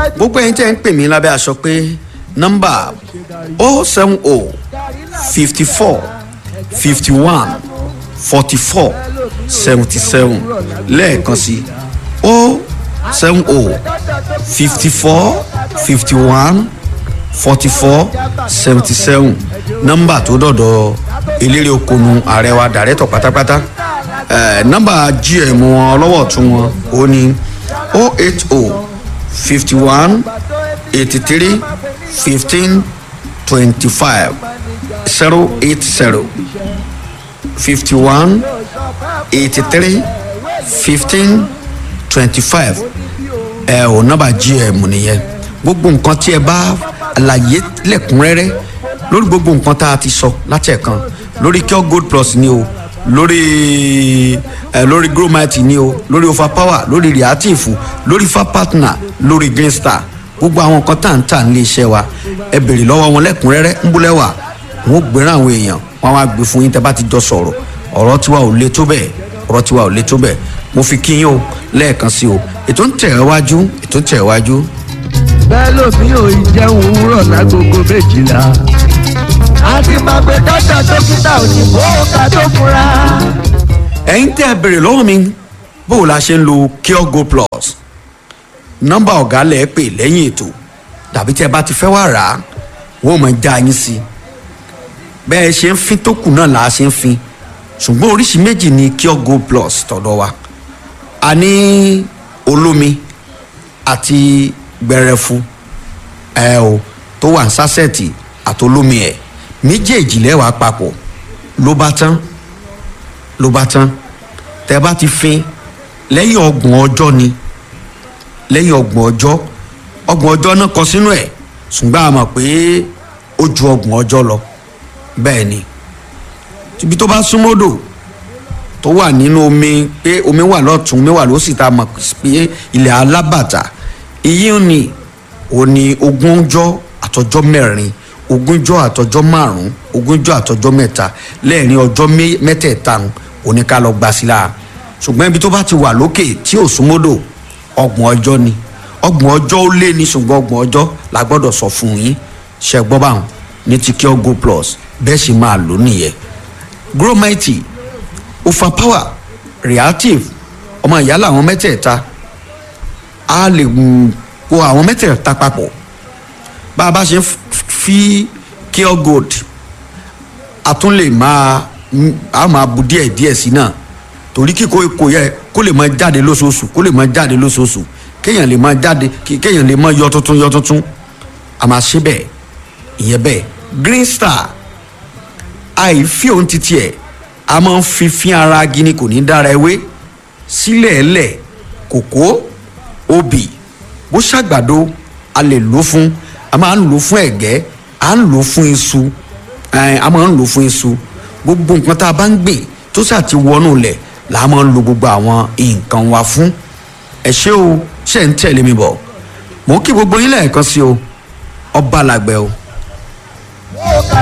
gbogbo ẹyin tẹ́ ń pè mí lábẹ́ aṣọ pé nọ́mbà o seven o fifty four fifty one forty four seventy seven lẹ́ẹ̀kan sí o seven o fifty four fifty one forty four seventy seven nọ́mbà tó dọ̀dọ̀ eléré okòónú ààrẹ wa dàrẹ́tọ̀ pátápátá nọ́mbà gm wọn ọlọ́wọ́ tún wọn ó ní o eight o fifty one eighty three fifteen twenty five zero eight zero fifty one eighty three fifteen twenty five ẹ ò nọ́mbà gm nìyẹn gbogbo nǹkan tí ẹ bá àlàyé lẹ́kùnrẹ́rẹ́ lórí gbogbo nǹkan tá a ti sọ láti ẹ̀kan lórí cure gold plus ni o lórí ẹ lórí gromite ni o lórí overpower lórí reactive lórí fa partner lórí green star gbogbo àwọn nǹkan tá à ń tà nílé iṣẹ́ wa ẹ bèrè lọ́wọ́ wọn lẹ́kùnrẹ́rẹ́ ń búlẹ̀ wà wọn ò gbéràn àwọn èèyàn wọn á gbé fún yín tẹ́ bá ti jọ sọ̀rọ̀ ọ̀rọ̀ tiwa ò le tó bẹ́ẹ̀ ọ̀rọ̀ tiwa ò le tó bẹ́ẹ̀ mo fi kí yín o lẹ́ẹ̀kan sí o ètò ń tẹ̀ ẹ́ wájú ètò ń tẹ̀ ẹ́ wájú. bẹ́ẹ̀ lómi ò ì jẹun òwúrọ̀ lágogo méjìlá àti máa gbé dọ́tà dókítà òyìnbó ká tó fura. ẹ̀yin tẹ́ ẹ bèrè lọ́wọ́ mi bó o la ṣe ń lo cure go plus nọ́mbà ọ̀gá lẹ̀ ẹ́ pè lẹ́yìn ètò tàbí tẹ́ ẹ bá ti fẹ́ wá rà á wọ́n mọ̀ já yín sí i bẹ́ẹ̀ ṣe ń fin tó kù náà là á ṣe ń fin ṣùgbọ́n oríṣi méjì ni cure go plus tọ̀dọ̀ wa a ní olómi àti gbẹrẹfu ẹ o tó wà ní sásẹ̀tì àtolómi ẹ̀ méjèèjì lẹ́wàá papọ̀ ló bá tán ló bá tán tẹ́ bá ti fin lẹ́yìn ọgbọ̀n ọjọ́ ni lẹ́yìn ọgbọ̀n ọjọ́ ọgbọ̀n ọjọ́ náà kọ sínú ẹ̀ ṣùgbọ́n a mọ̀ pé ó ju ọgbọ̀n ọjọ́ lọ bẹ́ẹ̀ ni ibi tó bá súnmọ́dò tó wà nínú omi pé omi wà lọ́tún omi wà lósì tá a mọ̀ pé ilẹ̀ alábàtà iyín ni òní ogúnjọ́ àtọjọ́ mẹ́rin ogúnjọ́ àtọjọ́ márùn-ún ogúnjọ́ àtọjọ́ mẹ́ta lẹ́ẹ̀rin ọjọ́ mẹ́tẹ̀ẹ̀ta òní ká lọ gbà sí la ṣùgbọ́n ibi tó bá ti wà lókè tí ò súnmọ́dò ọgbọ̀n ọjọ́ ni ọgbọ̀n ọjọ́ ó lé ní ṣùgbọ́n ọgbọ̀n ọjọ́ la gbọ́dọ̀ sọ fún yín ṣe gbọ́ báwọn ní ti cure go plus bẹ́ẹ̀ sì máa lò nìyẹn gromite overpower reactive ọmọ ìyá làwọn mẹ́tẹ̀ẹ̀ta a lè po àwọn mẹ́tẹ̀ẹ̀ta papọ̀ bá a bá ṣe fi cure gold a tún lè máa a máa bu díẹ̀ díẹ̀ sí náà torí kíkó kò yẹ kó lè máa jáde lóṣooṣù kó lè máa jáde lóṣooṣù kéèyàn lè máa jáde kéèyàn lè máa yọ tuntun yọ tuntun a máa ṣe bẹ́ẹ̀ ìyẹn bẹ́ẹ̀ green star àìfi òun titi ẹ̀ a máa ń fi fín ara gini kò ní dára ewé sílẹ̀ ẹlẹ̀ kòkó obì bó ṣàgbàdo a lè lò fún a máa ń lò fún ẹ̀gẹ́ a ń lò fún iṣu a máa ń lò fún iṣu gbogbo nǹkan tá a bá ń gbìn tó ṣáà ti wọnú lẹ̀ là á máa ń lo gbogbo àwọn nǹkan wa fún ẹ ṣé o ṣe ń tẹ̀lé mi bọ̀ mò ń kí gbogbo yín lẹ́ẹ̀kan sí o ọba làgbẹ̀ o. ó ká